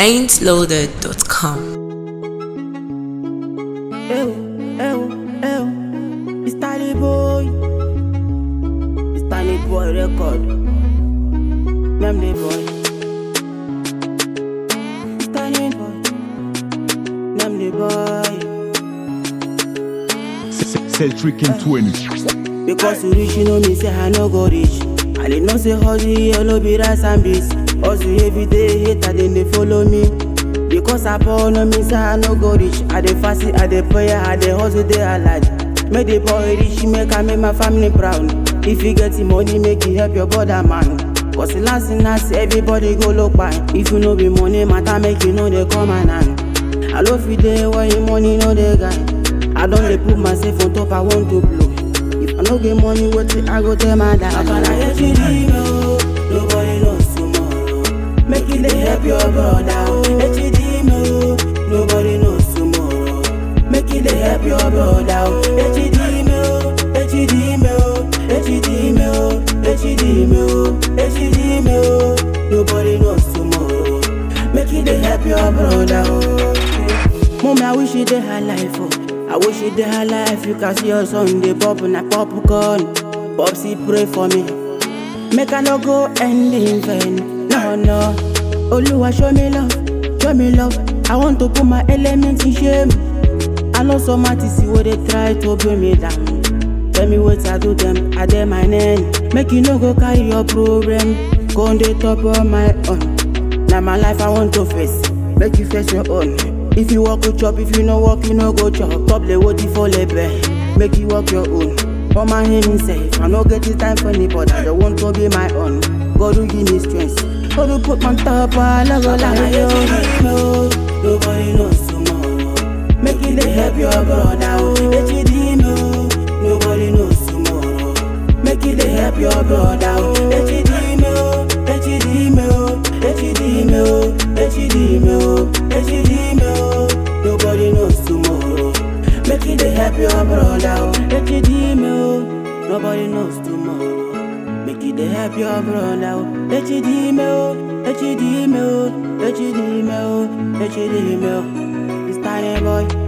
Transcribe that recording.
ain'tloaded.com. Ew, ew, ew. It's Tiny Boy. It's Tiny Boy record. Memory Boy. It's Tiny Boy. Memory Boy. Celtric in 20. Because you reach, you know me, say I no go reach. I did not say hustle, yellow be rice and beans. Hustle every day, hater, then they follow me. Because I born no me, say I no go reach. I dey fast, I dey pray, I dey hustle, they alive. Make the boy rich, make I make my family proud. If you get the money, make it help your brother, man. Cause the last thing I see, everybody go look by. If you know be money, matter make you know they come and hand. I love you there when your money no dey guy. I don't dey put myself on top, I want to blow. If I no get money, what I go tell my dad? I can I get you no, nobody knows tomorrow. Make it dey help your brother. oh. HD no, nobody knows tomorrow. Make it dey help your brother. oh. HD no, HD no, HD no, HD no, HD no, nobody knows tomorrow. Make it dey help your brother. Oh. Mommy, I wish you dey high life. Oh. I wish you dey high life. You can see your son dey pop na popcorn. Popsy pray for me. Make I no go end in vain. No, no. Oluwa show me love, show me love. I want to put my elements in shame. I know some artists where they try to bring me down. Tell me what I do them, I dey my name. Make you no go carry your problem. Go on the top of my own. Now my life I want to face. Make you face your own. If you walk go chop, if you no walk, you no go chop. Top the what for lebe. Make you walk your own. For my him safe. I no get the time for anybody. I don't want to be my own. God will give me strength. God will put my top I love go like you. Nobody knows tomorrow. Make it dey help your brother. Oh. HD no. Nobody knows tomorrow. Make it dey help your brother. Oh. HD no. HD no. HD no. HD no. HD no. Nobody knows tomorrow. Make it dey help your brother. Oh. HD no. Nobody knows tomorrow. Make it dey help your brother. Oh. HD no. HD no. HD no. HD no. It's tiny boy.